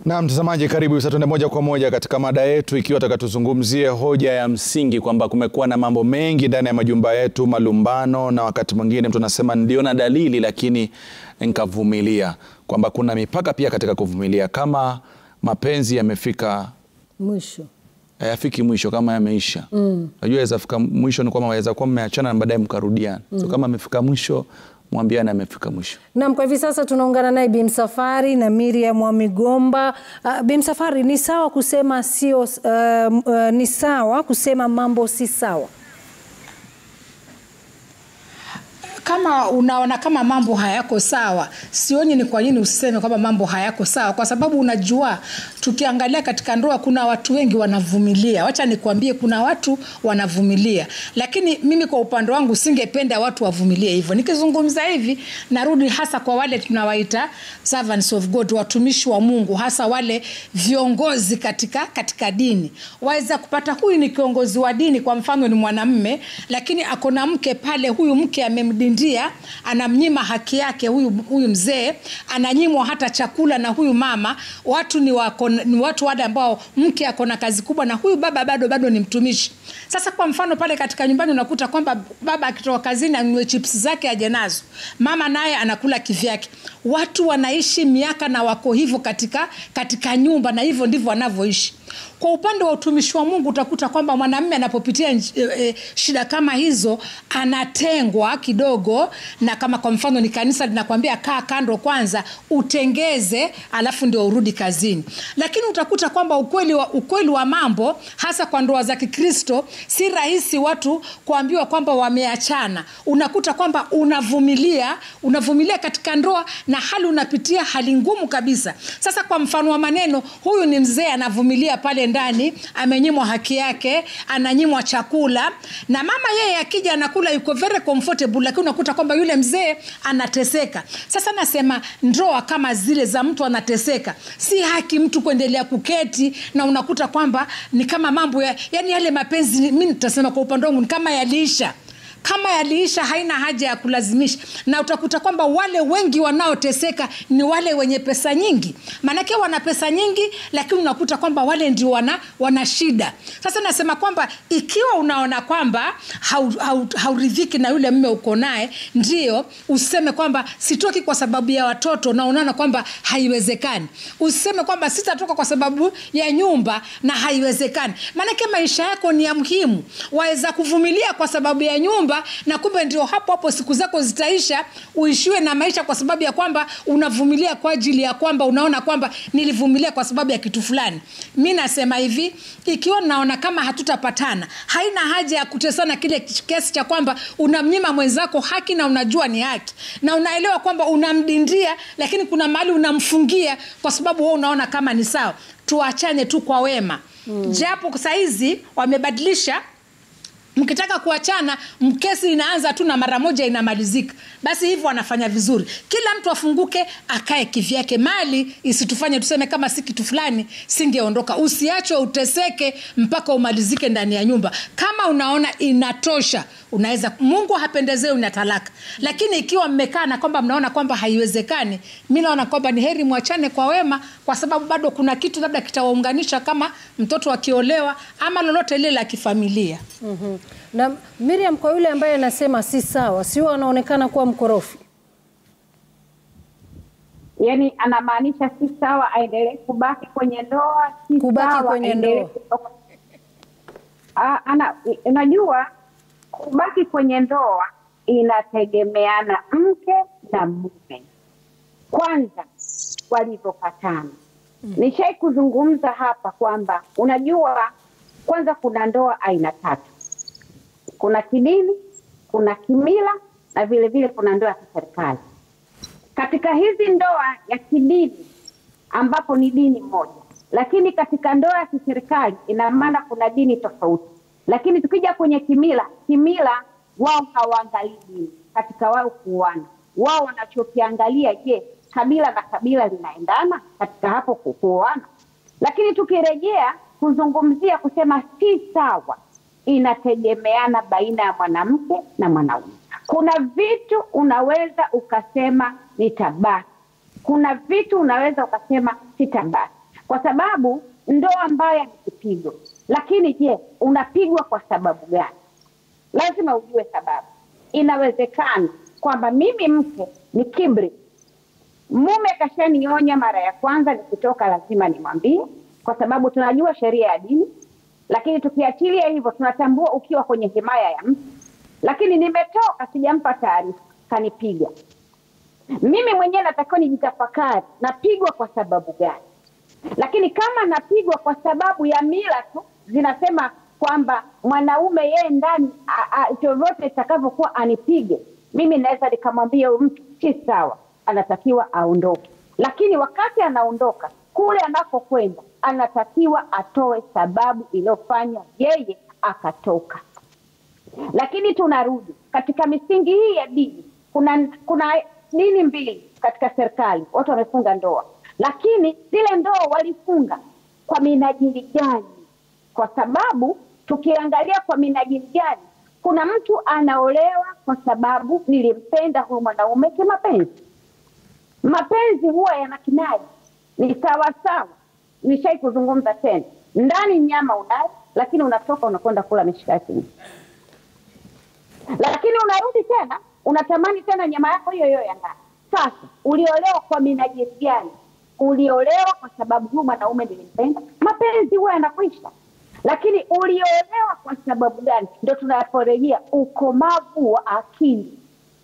Na mtazamaji, karibu sasa, tuende moja kwa moja katika mada yetu, ikiwa taka tuzungumzie hoja ya msingi kwamba kumekuwa na mambo mengi ndani ya majumba yetu, malumbano, na wakati mwingine mtu anasema niliona dalili lakini nikavumilia, kwamba kuna mipaka pia katika kuvumilia. Kama mapenzi yamefika mwisho hayafiki mwisho, kama yameisha, najua yaweza fika mwisho, ni kwamba waweza kuwa mmeachana na baadaye mkarudiana. So kama amefika mwisho, mwambiane amefika mwisho. Naam, kwa hivi sasa tunaungana naye Bi Msafwari na Miriam wa Migomba. Uh, Bi Msafwari, ni sawa kusema sio, uh, uh, ni sawa kusema mambo si sawa? Kama unaona kama mambo hayako sawa, sioni ni kwa nini useme kwamba mambo hayako sawa, kwa sababu unajua, tukiangalia katika ndoa kuna watu wengi wanavumilia. Wacha nikwambie, kuna watu wanavumilia, lakini mimi kwa upande wangu singependa watu wavumilie hivyo. Nikizungumza hivi, narudi hasa kwa wale tunawaita servants of God, watumishi wa Mungu, hasa wale viongozi katika, katika dini. Waweza kupata huyu ni kiongozi wa dini, kwa mfano ni mwanamme, lakini ako na mke pale, huyu mke amemdindia, anamnyima haki yake huyu, huyu mzee, ananyimwa hata chakula na huyu mama. Watu ni, wako, ni watu wale ambao mke ako na kazi kubwa na huyu baba bado bado ni mtumishi. Sasa kwa mfano pale katika nyumbani unakuta kwamba baba akitoka kazini anunue chips zake aje nazo, mama naye anakula kivyake. Watu wanaishi miaka na wako hivyo katika, katika nyumba na hivyo ndivyo wanavyoishi. Kwa upande wa utumishi wa Mungu utakuta kwamba mwanamume anapopitia e, e, shida kama hizo anatengwa kidogo, na kama kwa mfano ni kanisa linakwambia kaa kando kwanza, utengeze, alafu ndio urudi kazini. Lakini utakuta kwamba ukweli wa, ukweli wa mambo hasa kwa ndoa za Kikristo si rahisi watu kuambiwa kwamba wameachana. Unakuta kwamba unavumilia, unavumilia katika ndoa na hali unapitia hali ngumu kabisa. Sasa kwa mfano wa maneno, huyu ni mzee anavumilia pale ndani, amenyimwa haki yake, ananyimwa chakula, na mama yeye akija anakula yuko very comfortable, lakini unakuta kwamba yule mzee anateseka. Sasa nasema ndoa kama zile za mtu anateseka, si haki mtu kuendelea kuketi, na unakuta kwamba ni kama mambo ya, yani yale mapenzi, mi nitasema kwa upande wangu ni kama yaliisha kama yaliisha, haina haja ya kulazimisha. Na utakuta kwamba wale wengi wanaoteseka ni wale wenye pesa nyingi, maanake wana pesa nyingi, lakini unakuta kwamba wale ndio wana, wana shida. Sasa nasema kwamba ikiwa unaona kwamba hauridhiki hau, hau na yule mme uko naye, ndio useme kwamba sitoki kwa sababu ya watoto, na unaona kwamba haiwezekani. Useme kwamba sitatoka kwa sababu ya nyumba, na haiwezekani, maanake maisha yako ni ya muhimu. Waweza kuvumilia kwa sababu ya nyumba na kumbe ndio hapo hapo siku zako zitaisha, uishiwe na maisha kwa sababu ya kwamba unavumilia kwa ajili ya kwamba unaona kwamba nilivumilia kwa sababu ya kitu fulani. Mi nasema hivi, ikiwa naona kama hatutapatana, haina haja ya kutesana kile kiasi cha kwamba unamnyima mwenzako haki na unajua ni haki na unaelewa kwamba unamdindia, lakini kuna mahali unamfungia kwa sababu wewe unaona kama ni sawa. Tuachane tu kwa wema hmm. Japo sahizi wamebadilisha mkitaka kuachana mkesi inaanza tu na mara moja inamalizika. Basi hivyo wanafanya vizuri, kila mtu afunguke akae kivyake, mali isitufanye tuseme kama si kitu fulani singeondoka. Usiachwe uteseke mpaka umalizike ndani ya nyumba. Kama unaona inatosha, unaweza. Mungu hapendezei una talaka, lakini ikiwa mmekaa na kwamba mnaona kwamba haiwezekani, mi naona kwamba ni heri mwachane kwa wema, kwa sababu bado kuna kitu labda kitawaunganisha kama mtoto akiolewa ama lolote lile la kifamilia. mm-hmm. Na Miriam, kwa yule ambaye anasema si sawa, sio anaonekana kuwa mkorofi? Yaani anamaanisha si sawa aendelee kubaki kwenye ndoa, si Kubaki sawa kwenye aendelee ndoa. kutoka. Ah, ana unajua kubaki kwenye ndoa inategemeana mke na mume kwanza walivyopatana. Nishai kuzungumza hapa kwamba unajua, kwanza kuna ndoa aina tatu, kuna kidini, kuna kimila na vile vile kuna ndoa ya kiserikali. Katika hizi ndoa ya kidini ambapo ni dini moja, lakini katika ndoa ya kiserikali ina maana kuna dini tofauti. Lakini tukija kwenye kimila, kimila wao hawaangalii dini katika wao kuoana. Wao wanachokiangalia, je, kabila na kabila linaendana katika hapo ku- kuoana? Lakini tukirejea kuzungumzia kusema si sawa, inategemeana baina ya mwanamke na mwanaume. Kuna vitu unaweza ukasema nitabaki, kuna vitu unaweza ukasema sitabaki. kwa sababu ndoa mbaya ni kipigo. Lakini je, unapigwa kwa sababu gani? Lazima ujue sababu. Inawezekana kwamba mimi mke ni kibri, mume kashanionya mara ya kwanza, nikitoka lazima nimwambie, kwa sababu tunajua sheria ya dini. Lakini tukiachilia hivyo, tunatambua ukiwa kwenye himaya ya mtu. Lakini nimetoka, sijampa taarifa, kanipiga. Mimi mwenyewe natakiwa nijitafakari, napigwa kwa sababu gani? Lakini kama napigwa kwa sababu ya mila tu zinasema kwamba mwanaume yeye ndani a- a- vyovyote itakavyokuwa anipige, mimi naweza nikamwambia huyu mtu si sawa, anatakiwa aondoke. Lakini wakati anaondoka kule anakokwenda, anatakiwa atoe sababu iliyofanya yeye akatoka. Lakini tunarudi katika misingi hii ya dini, kuna kuna dini mbili katika serikali, watu wamefunga ndoa, lakini zile ndoa walifunga kwa minajili gani? Kwa sababu tukiangalia kwa minajili gani, kuna mtu anaolewa kwa sababu nilimpenda huyu mwanaume kimapenzi. Mapenzi huwa yana kinai, ni sawa sawa. Nishai kuzungumza tena, ndani nyama unayo, lakini unatoka unakwenda kula mishikaki lakini unarudi tena unatamani tena nyama yako hiyo hiyo ya ndani. Sasa uliolewa kwa minajili gani? Uliolewa kwa sababu huyu mwanaume nilimpenda, mapenzi huwa yanakwisha. Lakini uliolewa kwa sababu gani? Ndo tunaporejea ukomavu wa akili.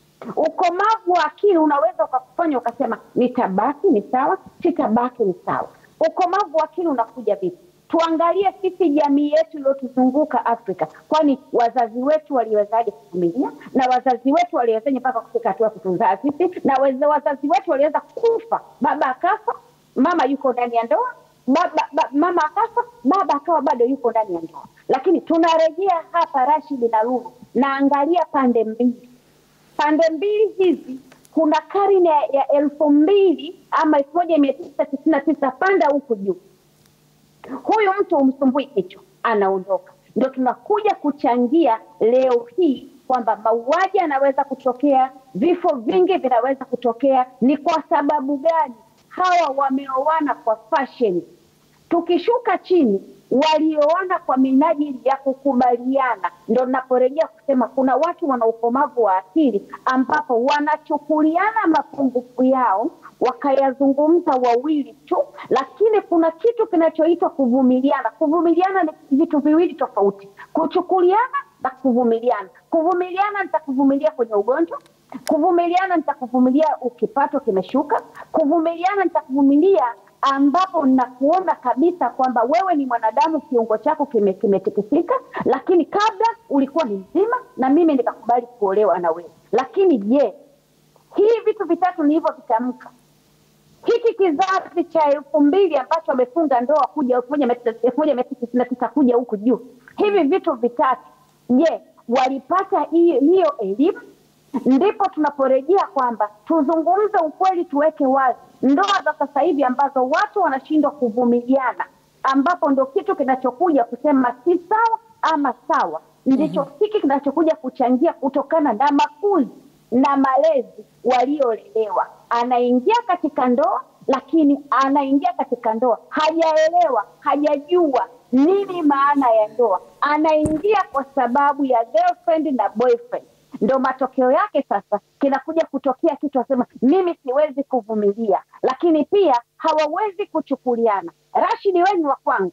Ukomavu wa akili unaweza ukakufanya ukasema nitabaki ni sawa, sitabaki ni sawa. Ukomavu wa akili unakuja vipi? Tuangalie sisi jamii yetu iliyotuzunguka Afrika, kwani wazazi wetu waliwezaje kuvumilia, na wazazi wetu waliwezaje mpaka kufika hatua kutuzaa sisi, na weze- wazazi wetu waliweza kufa, baba akafa, mama yuko ndani ya ndoa, baba, ba, mama akafa, baba akawa bado yuko ndani ya ndoa. Lakini tunarejea hapa, Rashid na Lulu, naangalia pande mbili pande mbili hizi kuna karne ya, ya elfu mbili ama elfu moja mia tisa tisini na tisa panda huku juu huyu mtu umsumbui kichwa anaondoka ndio tunakuja kuchangia leo hii kwamba mauaji yanaweza kutokea vifo vingi vinaweza kutokea ni kwa sababu gani hawa wameoana kwa fashion tukishuka chini walioana kwa minajili ya kukubaliana, ndo naporejea kusema kuna watu wana ukomavu wa akili ambapo wanachukuliana mapungufu yao wakayazungumza wawili tu, lakini kuna kitu kinachoitwa kuvumiliana. Kuvumiliana ni vitu viwili tofauti, kuchukuliana na kuvumiliana. Kuvumiliana nitakuvumilia kwenye ugonjwa, kuvumiliana nitakuvumilia ukipato kimeshuka, kuvumiliana nitakuvumilia ambapo nakuona kabisa kwamba wewe ni mwanadamu, kiungo chako kime- kimetikisika, lakini kabla ulikuwa ni mzima na mimi nikakubali kuolewa na wewe. Lakini je, hii vitu vitatu nilivyovitamka, hiki kizazi cha elfu mbili ambacho wamefunga ndoa kuja elfu moja mia tisa elfu moja mia tisa tisini na tisa kuja huku juu, hivi vitu vitatu, je, walipata hiyo hiyo elimu? Ndipo tunaporejea kwamba tuzungumze ukweli, tuweke wazi ndoa za sasa hivi ambazo watu wanashindwa kuvumiliana, ambapo ndo kitu kinachokuja kusema si sawa ama sawa, ndicho hiki kinachokuja kuchangia kutokana na makuzi na malezi waliolelewa. Anaingia katika ndoa, lakini anaingia katika ndoa hajaelewa, hajajua nini maana ya ndoa. Anaingia kwa sababu ya girlfriend na boyfriend ndo matokeo yake sasa kinakuja kutokea kitu asema mimi siwezi kuvumilia, lakini pia hawawezi kuchukuliana. Rashidi, wewe ni wa kwangu,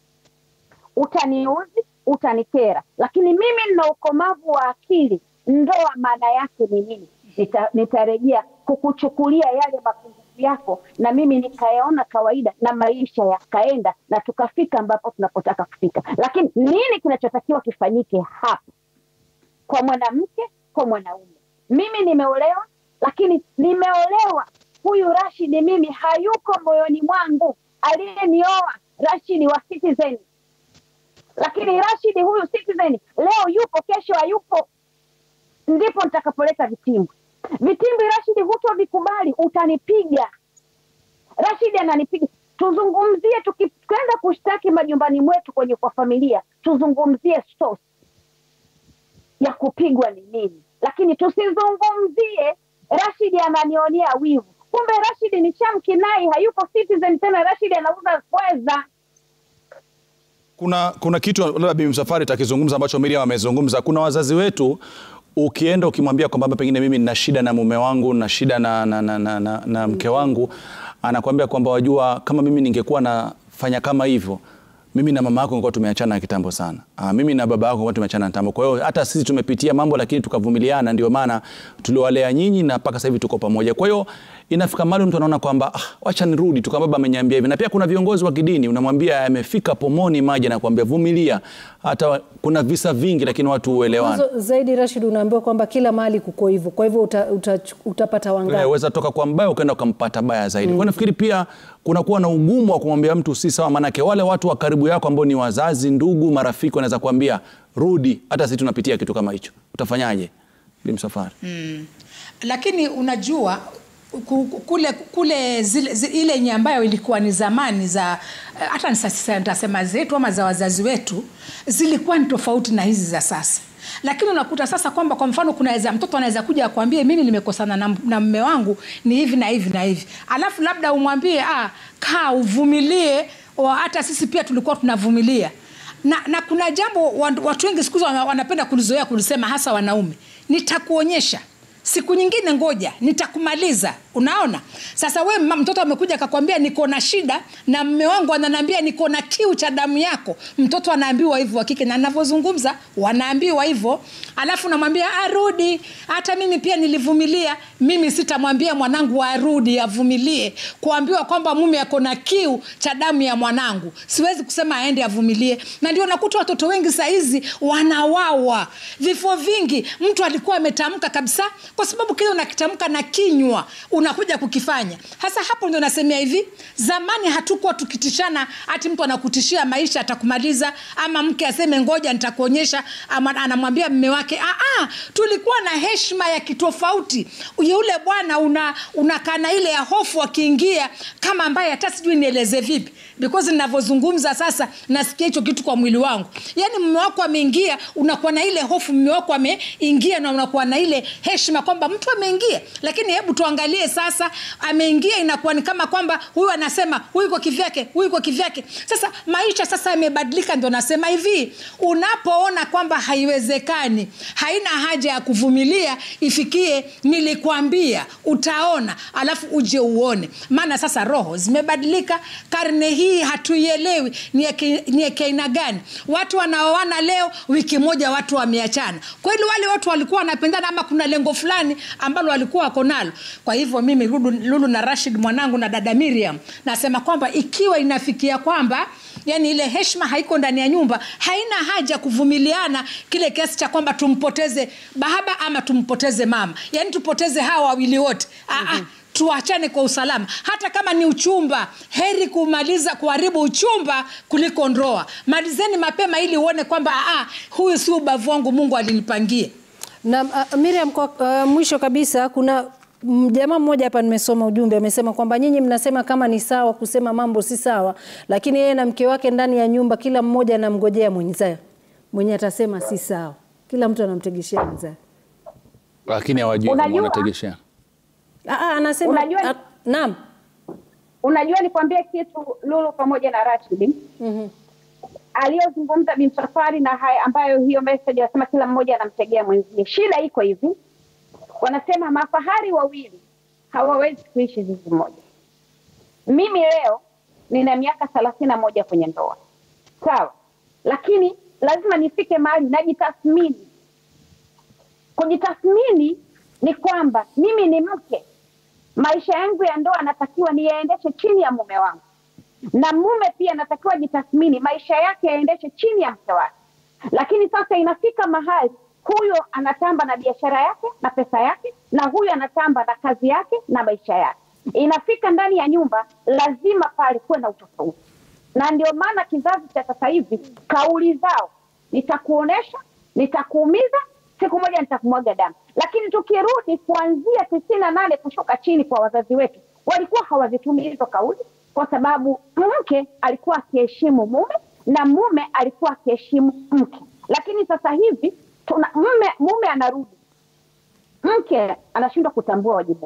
utaniuzi, utanikera, lakini mimi nina ukomavu wa akili. Ndoa maana yake ni nini? Nita, nitarejea kukuchukulia yale mapungufu yako na mimi nikayaona kawaida na maisha yakaenda na tukafika ambapo tunapotaka kufika. Lakini nini kinachotakiwa kifanyike hapa? kwa mwanamke kwa mwanaume. Mimi nimeolewa, lakini nimeolewa, huyu Rashidi mimi hayuko moyoni mwangu. Aliyenioa Rashidi wa Citizen, lakini Rashidi huyu Citizen leo yupo, kesho hayupo. Ndipo nitakapoleta vitimbi. Vitimbi Rashidi hutovikubali, utanipiga. Rashidi ananipiga. Tuzungumzie, tukikwenda kushtaki majumbani mwetu kwenye kwa familia, tuzungumzie source ya kupigwa ni nini, lakini tusizungumzie Rashidi ananionea wivu. kumbe Rashid ni shamkinai, hayupo Citizen tena, Rashid anauza pweza. Kuna, kuna kitu labda Bibi Msafwari takizungumza ambacho Miriam amezungumza. Kuna wazazi wetu ukienda ukimwambia kwamba pengine mimi nina shida na mume wangu na shida na, na, na, na, na, na mke wangu, anakuambia kwamba wajua, kama mimi ningekuwa nafanya kama hivyo mimi na mama yako ngekuwa tumeachana kitambo sana. Aa, mimi na baba yako ngekuwa tumeachana kitambo. Kwa hiyo hata sisi tumepitia mambo lakini tukavumiliana, ndio maana tuliwalea nyinyi na mpaka sasa hivi tuko pamoja. Kwa hiyo inafika mahali mtu anaona kwamba ah, wacha nirudi tu, kama baba ameniambia hivi. Na pia kuna viongozi wa kidini unamwambia yamefika pomoni maji, anakuambia vumilia. Hata wa- kuna visa vingi, lakini watu huelewana. Mwanzo zaidi Rashid, unaambiwa kwamba kila mahali kuko hivyo, kwa hivyo uta, uta, utapata wangapi? Weza toka kwa mbaya ukaenda ukampata baya zaidi. Kwa nafikiri pia kunakuwa na ugumu wa kumwambia mtu si sawa, maanake wale watu wa karibu yako ambao ni wazazi, ndugu, marafiki wanaweza kuambia rudi. Hata sisi tunapitia kitu kama hicho, utafanyaje? Bi Msafwari. lakini unajua ku- ku- kule kule zile, zile, ile yenye ambayo ilikuwa ni zamani za eh, hata ni sasa nitasema zetu ama za wazazi wetu zilikuwa ni tofauti na hizi za sasa lakini unakuta sasa kwamba kwa mfano kunaweza mtoto anaweza kuja akwambie mimi nimekosana na, na mme wangu ni hivi na hivi na hivi alafu labda umwambie ah, kaa uvumilie wa- hata sisi pia tulikuwa tunavumilia na, na kuna jambo wa- watu wengi siku hizi wana- wanapenda kulizoea kulisema hasa wanaume nitakuonyesha siku nyingine ngoja nitakumaliza unaona sasa we ma- mtoto amekuja akakwambia niko na shida na mme wangu ananiambia niko na kiu cha damu yako mtoto anaambiwa hivyo wa kike na navyozungumza wanaambiwa hivyo alafu namwambia arudi hata mimi pia nilivumilia mimi sitamwambia mwanangu arudi avumilie kuambiwa kwamba mume ako na kiu cha damu ya mwanangu siwezi kusema aende avumilie na ndio nakuta watoto wengi sahizi wanawawa vifo vingi mtu alikuwa ametamka kabisa kwa sababu kile unakitamka na kinywa unakuja kukifanya hasa hapo ndio nasemea hivi zamani hatukuwa tukitishana hati mtu anakutishia maisha atakumaliza ama mke aseme ngoja nitakuonyesha ama anamwambia mme wake "Ah, ah, tulikuwa na heshima ya kitofauti yule bwana una unakaa na ile ya hofu akiingia kama ambaye hata sijui nieleze vipi because ninavyozungumza sasa nasikia hicho kitu kwa mwili wangu yaani mme wako ameingia unakuwa na ile hofu mme wako ameingia na unakuwa na ile heshima kwamba mtu ameingia lakini hebu tuangalie sasa ameingia inakuwa ni kama kwamba huyu anasema huyu kwa kivyake huyu kwa kivyake sasa maisha sasa yamebadilika ndio nasema hivi unapoona kwamba haiwezekani haina haja ya kuvumilia ifikie nilikwambia utaona alafu uje uone maana sasa roho zimebadilika karne hii hatuielewi ni ya ki- ni ya kiaina gani watu wanaoana leo wiki moja watu wameachana kweli wale watu walikuwa wanapendana ama kuna lengo fulani ambalo walikuwa wako nalo kwa hivyo mimi lulu, lulu na rashid mwanangu na dada miriam nasema kwamba ikiwa inafikia kwamba yani ile heshima haiko ndani ya nyumba haina haja kuvumiliana kile kiasi cha kwamba tumpoteze baba ama tumpoteze mama yani tupoteze hawa wawili wote mm-hmm tuachane kwa usalama hata kama ni uchumba heri kumaliza kuharibu uchumba kuliko ndoa malizeni mapema ili uone kwamba "Ah, huyu si ubavu wangu mungu alinipangia Na uh, Miriam, kwa uh, mwisho kabisa, kuna mm, jamaa mmoja hapa nimesoma ujumbe amesema kwamba nyinyi mnasema kama ni sawa kusema mambo si sawa, lakini yeye na mke wake ndani ya nyumba, kila mmoja anamgojea mwenzaye mwenye atasema si sawa. Kila mtu anamtegeshea mwenzaye. Lakini hawajui kama Unajua- wanategeshea. Ah, ah, anasema Unajua- ah, naam. Unajua, nikwambie kitu Lulu pamoja na Rashid Mhm. aliyozungumza Bi Msafwari na haya ambayo hiyo message anasema kila mmoja anamtegea mwenzie. Shida iko hivi, wanasema mafahari wawili hawawezi kuishi zizi moja. Mimi leo nina miaka thelathini na moja kwenye ndoa, sawa, lakini lazima nifike mahali najitathmini. Kujitathmini ni kwamba mimi ni mke, maisha yangu ya ndoa natakiwa niyaendeshe chini ya mume wangu na mume pia anatakiwa jitathmini maisha yake yaendeshe chini ya mke wake. Lakini sasa inafika mahali huyo anatamba na biashara yake na pesa yake, na huyo anatamba na kazi yake na maisha yake. Inafika ndani ya nyumba, lazima pale kuwe na utofauti, na ndio maana kizazi cha sasa hivi kauli zao, nitakuonesha, nitakuumiza, siku moja nitakumwaga damu. Lakini tukirudi kuanzia tisini na nane kushuka chini kwa wazazi wetu, walikuwa hawazitumii hizo kauli kwa sababu mke alikuwa akiheshimu mume na mume alikuwa akiheshimu mke. Lakini sasa hivi tuna mume, mume anarudi, mke anashindwa kutambua wajibu wake.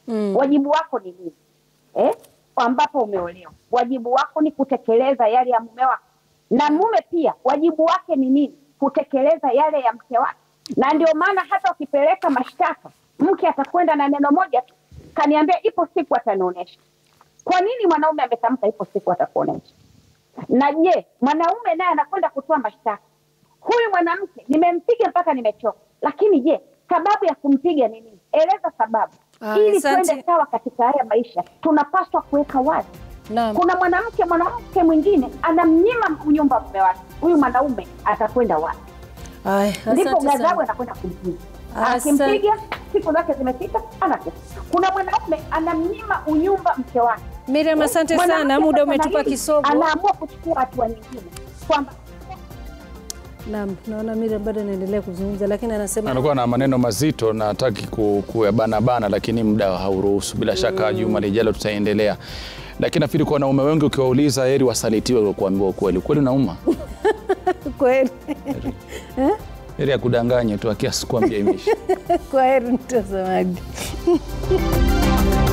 wajibu wako ni nini eh? ambapo umeolewa wajibu wako ni kutekeleza yale ya mume wako na mume pia wajibu wake ni nini kutekeleza yale ya mke wake na ndio maana hata ukipeleka mashtaka mke atakwenda na neno moja tu kaniambia ipo siku atanionyesha kwa nini mwanaume ametamka ipo siku atakuonyesha na je mwanaume naye anakwenda kutoa mashtaka huyu mwanamke nimempiga mpaka nimechoka lakini je sababu ya kumpiga ni nini eleza sababu Ah, ili asante. tuende sawa katika haya maisha tunapaswa kuweka wazi Naam. kuna mwanamke mwanamke mwingine anamnyima nyumba mume wake huyu mwanaume atakwenda wapi Aya, ndipo asante ghadhabu sana. anakwenda kumpiga Asante. akimpiga siku zake zimefika anakufa kuna mwanaume anamnyima unyumba mke wake Miriam, asante Mwanamke sana, muda sasa na umetupa hili kisogo. anaamua kuchukua hatua nyingine kwamba Naam, naona Miriam bado anaendelea kuzungumza lakini anasema anakuwa na maneno mazito na hataki ku- kuyabanabana, lakini muda hauruhusu. Bila shaka juma lijalo tutaendelea, lakini nafikiri kwa wanaume wengi ukiwauliza, heri wasalitiwe kwa kuambiwa ukweli. Ukweli unauma, kweli heri ya kudanganya tu, akiasi kuambia imeisha. kwaheri mtazamaji.